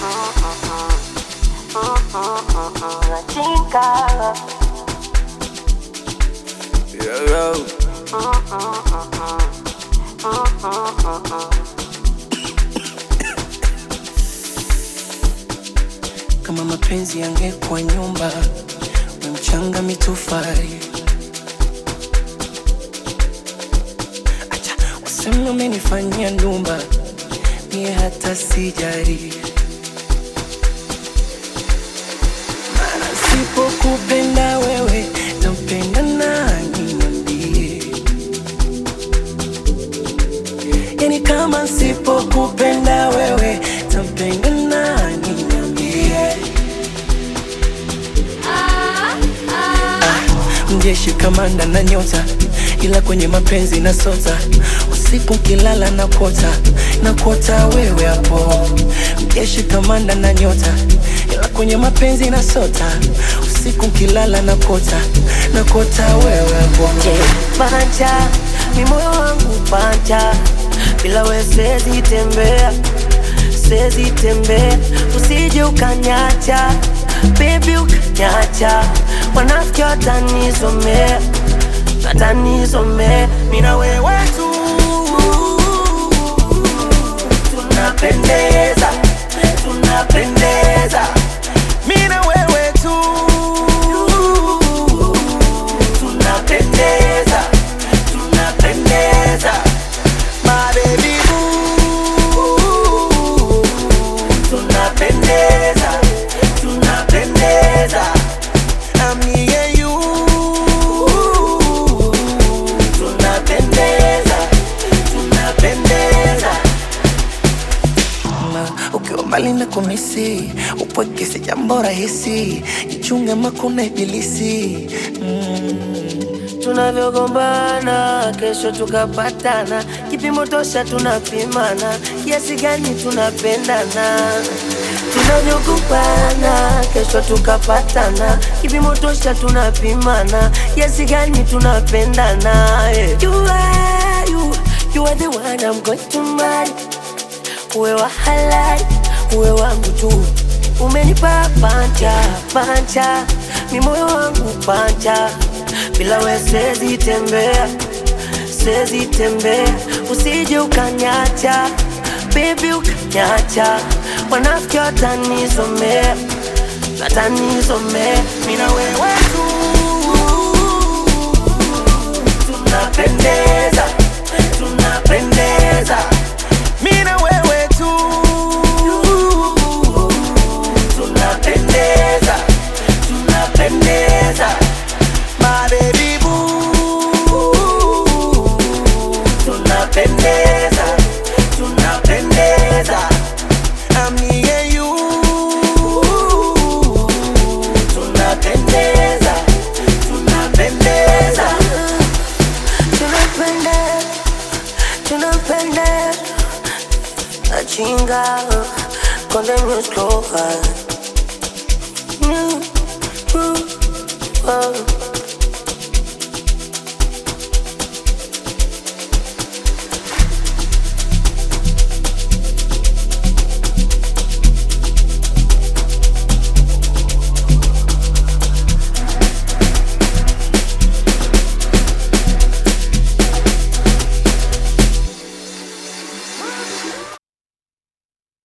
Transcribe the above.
Chinga. Yo, yo. Kama mapenzi yangekuwa nyumba, we mchanga mitofali. Acha waseme umenifanyia ndumba, mie hata sijari. Maana sipokupenda wewe, nampenda nani? Niambie. Yani kama sipokupenda wewe, tampenda nani? Niambie. mjeshi kamanda na nyota, ila kwenye mapenzi na sota. Usiku kilala na kota na kota wewe hapo. Mjeshi kamanda na nyota, ila kwenye mapenzi na sota. Usiku kilala na kota na kota wewe hapo. Panja, mi moyo wangu panja, bila we siwezi tembea, siwezi tembea, usije ukanyacha, baby ukanyacha, wanafiki watanizomea, watanizomea, mi na wewe tu tunapendeza, tunapendeza, mi na wewe tu tunapendeza, tunapendeza, my baby boo. Tunapendeza, tunapendeza, I'm me and you. Tunapendeza, tunapendeza. Na ukiwa mbali na kumisi, upweke si jambo rahisi. Jichunge makuna ibilisi mm. tunavyogombana kesho tukapatana, kipimo tosha tunapimana, kiasi gani tunapendana. Tunavyogombana kesho tukapatana, kipimo tosha tunapimana, kiasi gani tunapendana. eh. You are, you, you are the one I'm going to marry. Uwe wa halali, uwe wangu tu, umenipa panja panja, mi moyo wangu panja, bila we siwezi tembea, siwezi tembea, usije ukanyacha, baby ukanyacha, wanafiki watanizomea, watanizomea, mi na wewe tu tunapendeza, tunapendeza, mi na wewe tu tunapendeza, tunapendeza, my baby boo. Tunapendeza, tunapendeza, I'm me and you. Tunapendeza, tunapendeza, tunapendeza, tunapendeza. Achinga con the music over. Mm, mm, oh.